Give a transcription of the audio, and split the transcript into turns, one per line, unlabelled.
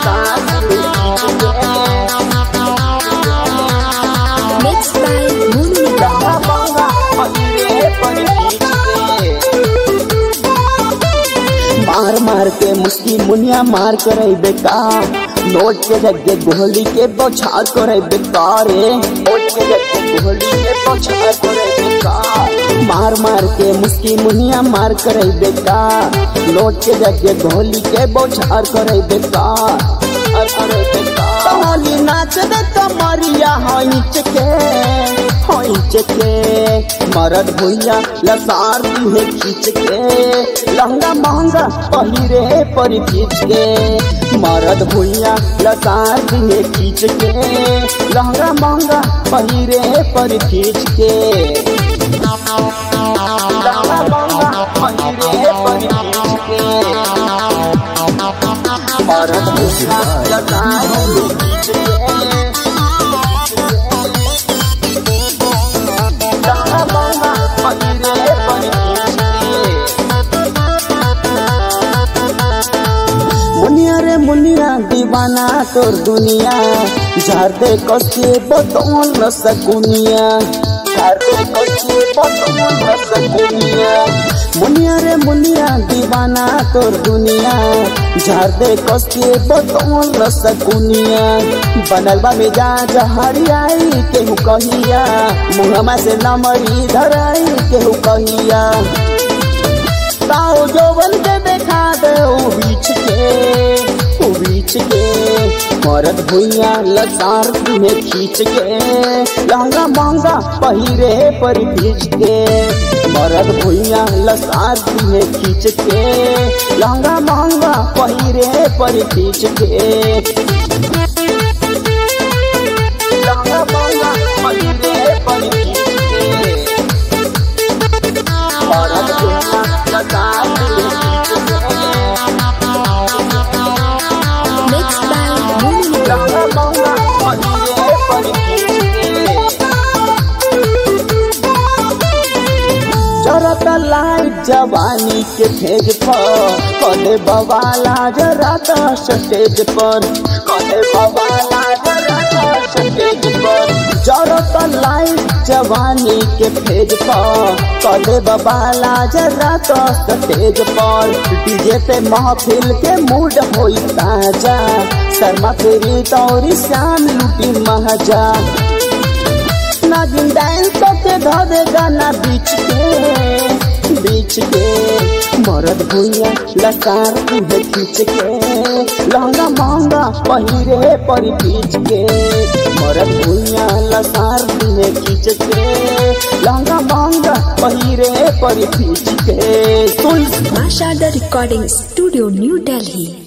लसार दिहे खींच के
Mixed by Moon
लहंगा महंगा पहिरे पर खींच के मार मार के मुस्की मुनिया मार करे बेकार नोट के जगह गोली के बौछार करे बेकार रे नोट के जगह गोली के बौछार करे बेकार मार मार के मुस्की मुनिया मार करे बेकार नोट के जगह गोली के बौछार करे बेकार और करे बेकार होली नाच दे कमरिया हईच के हईच के मरद भुइया लसार दिहे खींच के लहंगा महंगा पहिरे पर खींच के मरद भुइया लसार दिहे खींच के लहंगा महंगा पहिरे पर खींच के लहंगा महंगा पहिरे पर खींच के मरद भुइया लसार दिहे खींच के लहंगा महंगा पहिरे पर खींच के मुनिया रे मुनिया दीवाना तोर दुनिया झार दे कसे बतौल न सकुनिया झार दे कसे बतौल न सकुनिया मुनिया रे मुनिया दीवाना तोर दुनिया झार दे कसे बतौल न सकुनिया बनल बा मिजाज हरियाई केहू कहिया मुहमा से नमरी धराई केहू कहिया ताओ जौवन के देखा दे ओ बीच के ओ बीच के मरद भुइया लसार तुम्हें खींच के लहंगा महंगा पहिरे पर खींच के मरद भुइया लसार तुम्हें खींच के लहंगा महंगा पहिरे पर खींच के लहंगा महंगा पहिरे पर खींच के मरद भुइया लसार तुम्हें खींच के
Mixed by Moon
लहंगा महंगा पहिरे पर खींच के जरत लाइट जवानी के भेज पर कले बवाला जरा तो स्टेज पर कले बवाला जरा तो स्टेज पर जरत लाइट जवानी के भेज पर कले बवाला जरा तो स्टेज पर डीजे पे महफिल के मूड होई ताजा शर्मा फेरी तौरी श्याम लूटी महाजा नागिन डांस करके धरे गाना बीच के बीच के मरद भुइया लसार तुहे खींच के लहंगा महंगा पहिरे पर खींच के मरद भुइया लसार तुहे खींच के लहंगा महंगा पहिरे पर खींच के सुन
Mashada Recording Studio, New Delhi.